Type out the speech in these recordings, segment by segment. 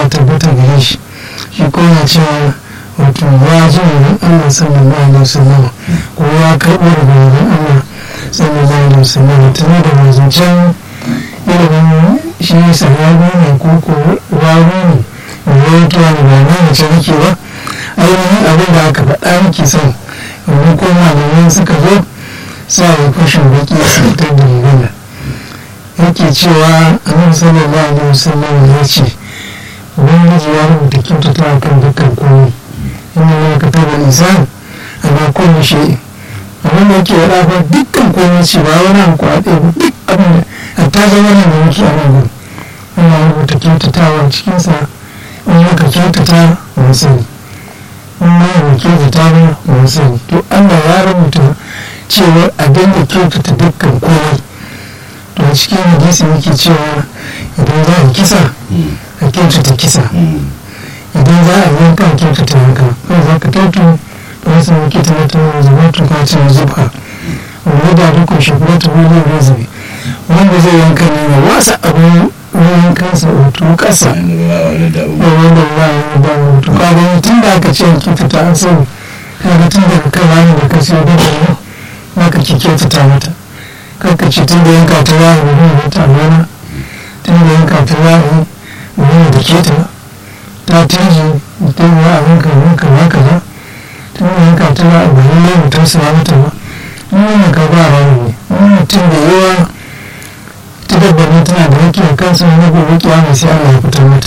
Allah tabbata gare shi shi ko na cewa wato ya ji wurin Allah sallallahu alaihi wasallam ko ya karɓo daga wurin Allah sallallahu alaihi wasallam tare da mazancen ilimin shi sahabi ne ko ko rawi ne rawaituwa ne ba na mace nake ba ainihin abin da aka faɗa muke son wani ko malamai suka zo sa ya fashin baki su fitar da magana yake cewa annabi sallallahu alaihi wasallam ya ce ubangiji ya rubuta kyautata a kan dukkan komai inda ya ka taba insan a ba komai shi abin da yake wada ba dukkan komai ce ba wani abu kwa ɗaya ba duk abin da ta zama ne da yake a nan gudu ana rubuta kyautatawa cikinsa in maka kyautata mun sani in ma ba kyautata ba mun sani to allah ya rubuta cewa a dinga kyautata dukkan komai to cikin hadisi yake cewa idan za a kisa a kyautata kisa idan za a yanka a kyautata yanka kan za ka tautu da wasu muke talata na zuba tukwaci na zuba wanda da dukkan shekara ta wani ne zai wanda zai yanka ne ya wasa abin ruwan kansa wato kasa da wanda ba ya ba wato kaga tun da aka ce kyautata an sani kaga tun daga kan ranar da ka sai da ba za ka ki kyautata mata kaka ce tun da yanka ta yawo da ne mata amana tun da yanka ta yawo da ne da ke ta ta tirji da ta yi abin ka abin ka ba kaza tun da yanka ta yawo da ne mutum sa mata ba nuna ka ba rawa ne wani mutum da yawa ta dabbar ne tana da yake a kansa na gobe kiyama sai Allah ya fitar mata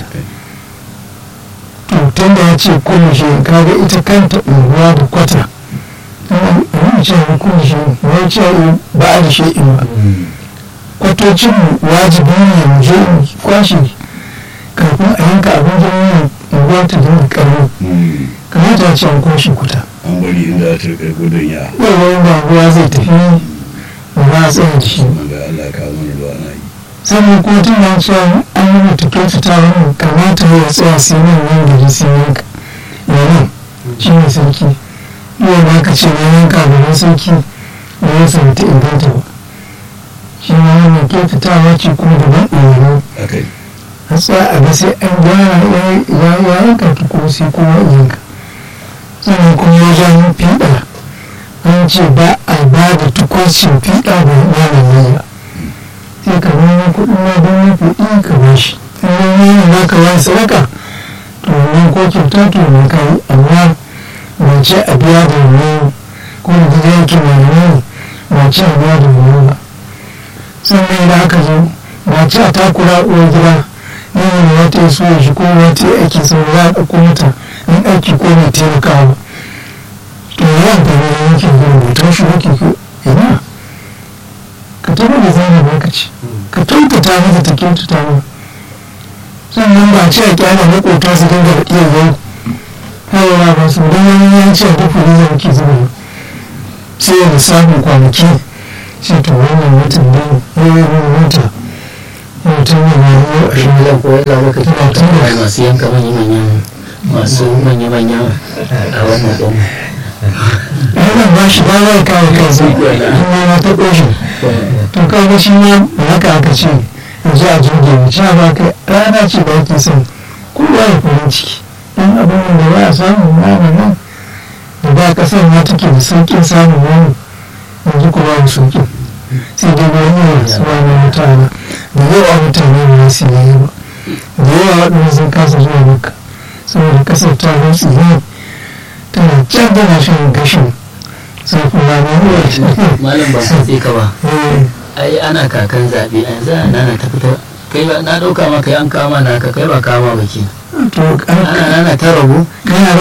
to tun da ya ce kuma shi kaga ita kanta unguwa da kwata wani ce hukun shi wani ce ba a da shi in ba kwatocin wajibi ne mu je mu kwashe kafin a yanka abin jami'in unguwa ta dinga karo kamata ce an kwashe kuta an bari inda a turkar gudun ya yawon ba ruwa zai tafi ba za a tsaya da shi ba ga Allah ka mana ruwa na yi sannan kuma tun da cewa an yi mata kyautata wani kamata ya tsaya sai nan nan gari sai yanka domin shi ne sarki yau ba ka ce na yanka gaban sarki da ya sami ta inganta ba shi ma wannan kyautatawa ce kuma da ban ɗoro akai a tsaya a ga sai an gyara ya ya yanka tukuru sai kowa ya yanka sannan kuma wajen fiɗa an ce ba a ba da tukwacin fiɗa da malamin ba sai ka nuna kuɗin na don yi kuɗi ka ba shi in wani yana za ka wani sadaka to wannan ko kyauta to ne ka yi amma ba ce a biya da wani ko da gida yake malamai ba ce a biya da wani ba sannan idan aka zo ba ce a takura uwar gida ne ne wata ya so ya shi ko wata ya aiki sau za a ɗauko mata in aiki ko mai taimakawa to yawan da ne yake rubuta shi yake ko ina ka taɓa da zama baka ci ka kyautata mata ta kyautata ma sannan ba ce a kyala makota su dinga da iya yau hawa ba su don wani ya ce a duk wani zama ke zuba sai ya lissafin kwanaki shi to wannan watan nan yau yau wata yau tun yi na yau a shi zan koyar da maka kyautar da masu yanka manya-manyan masu manya-manyan a wannan ɗin wannan ba shi ba zai kawo kansa kuma na ta ƙoshin to kaga shi ma ba haka aka ce yanzu a jirgi mu ci ba kai rana ce da ake son kowa ya farin ciki don abin da ba a samu rana nan da ba kasar ma take da sauƙin samun wani yanzu kuma da sauƙin sai dai ba wani yana su wani mutane da yawa mutane ba su yi ba da yawa waɗanda sun kasa zuwa maka saboda kasar ta rutsi ne tana can tana shan gashin zafin rana malam ba sai ka ba ai ana kakan zaɓe a yanzu ana nana ta fita kai ba na ɗauka maka an kama naka kai ba kama ba ke to ana nana ta rabu kana